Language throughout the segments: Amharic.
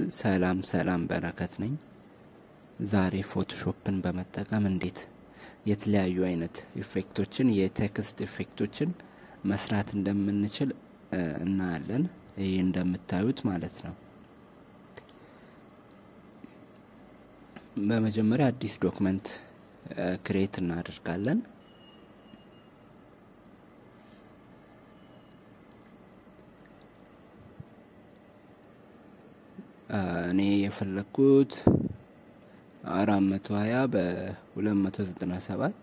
ሰላም ሰላም በረከት ነኝ። ዛሬ ፎቶሾፕን በመጠቀም እንዴት የተለያዩ አይነት ኢፌክቶችን የቴክስት ኢፌክቶችን መስራት እንደምንችል እናያለን። ይህ እንደምታዩት ማለት ነው። በመጀመሪያ አዲስ ዶክመንት ክሬት እናደርጋለን። እኔ የፈለግኩት አራት መቶ ሀያ በሁለት መቶ ዘጠና ሰባት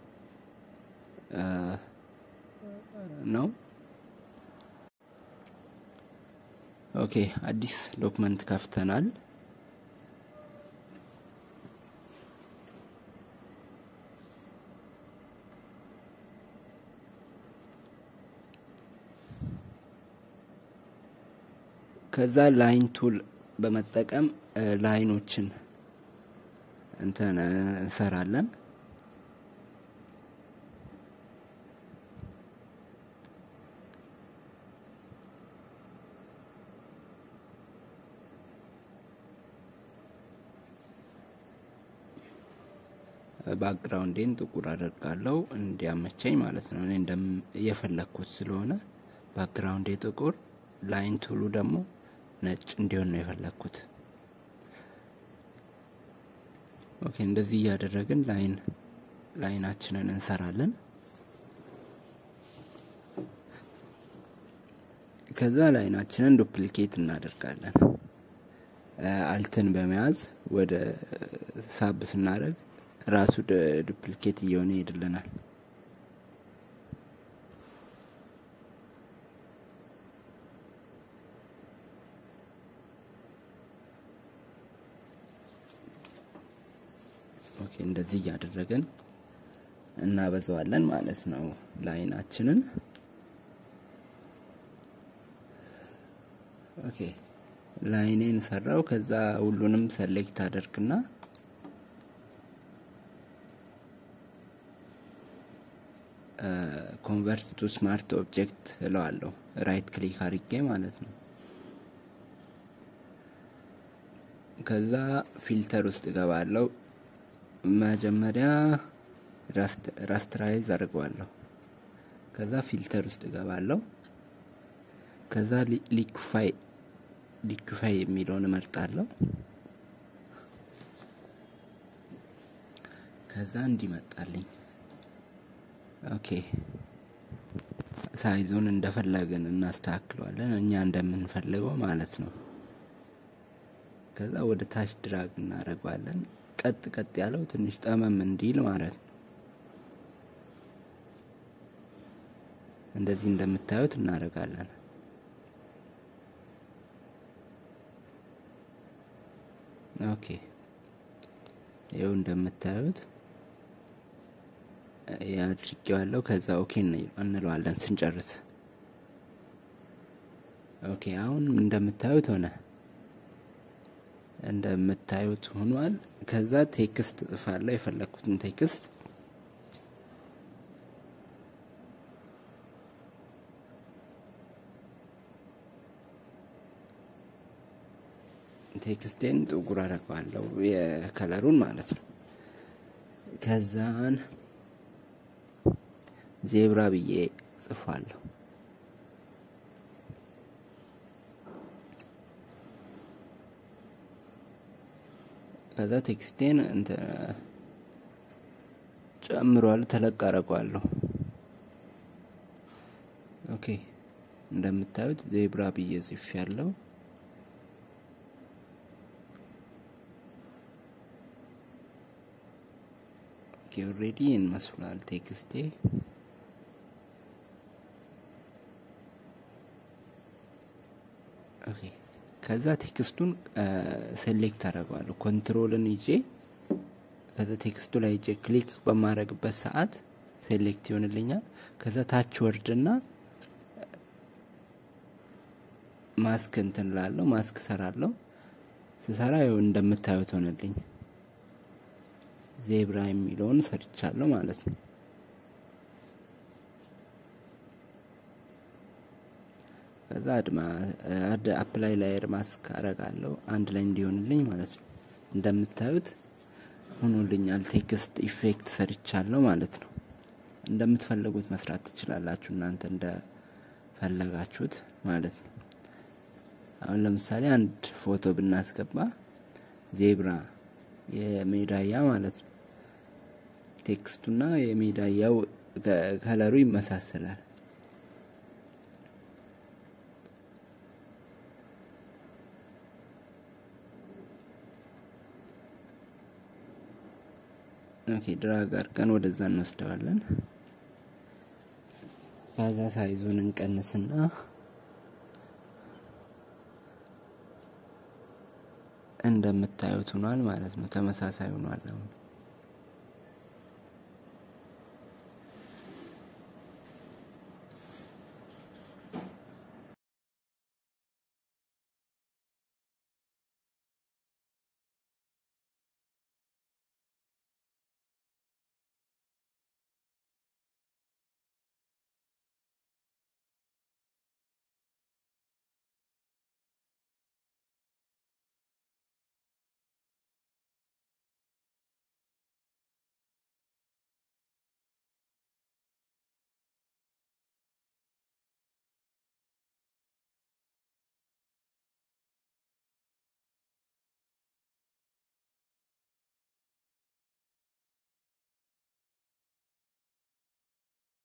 ነው። ኦኬ አዲስ ዶክመንት ከፍተናል። ከዛ ላይን ቱል በመጠቀም ላይኖችን እንትን እንሰራለን። ባክግራውንዴን ጥቁር አደርጋለሁ እንዲያመቸኝ ማለት ነው። እኔ እንደም እየፈለግኩት ስለሆነ ባክግራውንዴ ጥቁር፣ ላይን ቱሉ ደግሞ ነጭ እንዲሆን ነው የፈለግኩት። ኦኬ እንደዚህ እያደረግን ላይን ላይናችንን እንሰራለን። ከዛ ላይናችንን ዱፕሊኬት እናደርጋለን። አልትን በመያዝ ወደ ሳብ ስናደርግ ራሱ ዱፕሊኬት እየሆነ ይሄድልናል። ኦኬ እንደዚህ እያደረግን እናበዛዋለን ማለት ነው ላይናችንን። ኦኬ ላይኔን ሰራው። ከዛ ሁሉንም ሰሌክት አደርግና ኮንቨርት ቱ ስማርት ኦብጀክት እለዋለሁ። ራይት ክሊክ አድርጌ ማለት ነው። ከዛ ፊልተር ውስጥ እገባለሁ። መጀመሪያ ራስትራይዝ አድርገዋለሁ። ከዛ ፊልተር ውስጥ እገባለሁ። ከዛ ሊኩፋይ ሊኩፋይ የሚለውን እመርጣለሁ። ከዛ እንዲመጣልኝ ኦኬ ሳይዙን እንደፈለግን እናስተካክለዋለን እኛ እንደምንፈልገው ማለት ነው። ከዛ ወደ ታች ድራግ እናደርገዋለን። ቀጥ ቀጥ ያለው ትንሽ ጠመም እንዲል ማለት ነው። እንደዚህ እንደምታዩት እናደርጋለን። ኦኬ ይኸው እንደምታዩት ያድርጌዋለሁ። ከዛ ኦኬ እንለዋለን ስንጨርስ። ኦኬ አሁን እንደምታዩት ሆነ። እንደምታዩት ሆኗል። ከዛ ቴክስት እጽፋለሁ የፈለግኩትን ቴክስት ቴክስቴን ጥቁር አደርገዋለሁ የከለሩን ማለት ነው። ከዛን ዜብራ ብዬ ጽፏለሁ። ከዛ ቴክስቴን ጨምሯል ተለቅ አደርገዋለሁ። ኦኬ እንደምታዩት ዜብራ ብዬ ጽፍ ያለው ኦልሬዲ ይመስላል ቴክስቴ። ኦኬ ከዛ ቴክስቱን ሴሌክት አደርገዋለሁ ኮንትሮልን ይዤ ከዛ ቴክስቱ ላይ ይዤ ክሊክ በማድረግበት ሰዓት ሴሌክት ይሆንልኛል። ከዛ ታች ወርድና ማስክ እንትን ላለው ማስክ ሰራለሁ። ስሰራ ይኸው እንደምታዩት ሆነልኝ። ዜብራ የሚለውን ሰርቻለሁ ማለት ነው። ከዛ አድ አፕላይ ላየር ማስክ አረጋለሁ አንድ ላይ እንዲሆንልኝ ማለት ነው። እንደምታዩት ሆኖልኛል። ቴክስት ኢፌክት ሰርቻለሁ ማለት ነው። እንደምትፈልጉት መስራት ትችላላችሁ እናንተ እንደፈለጋችሁት ማለት ነው። አሁን ለምሳሌ አንድ ፎቶ ብናስገባ ዜብራ የሜዳያ ማለት ነው። ቴክስቱና የሜዳያው ከለሩ ይመሳሰላል። ኦኬ ድራግ አድርገን ወደዛ እንወስደዋለን። ከዛ ሳይዙን እንቀንስና እንደምታዩት ሆኗል ማለት ነው። ተመሳሳይ ሆኗል አሁን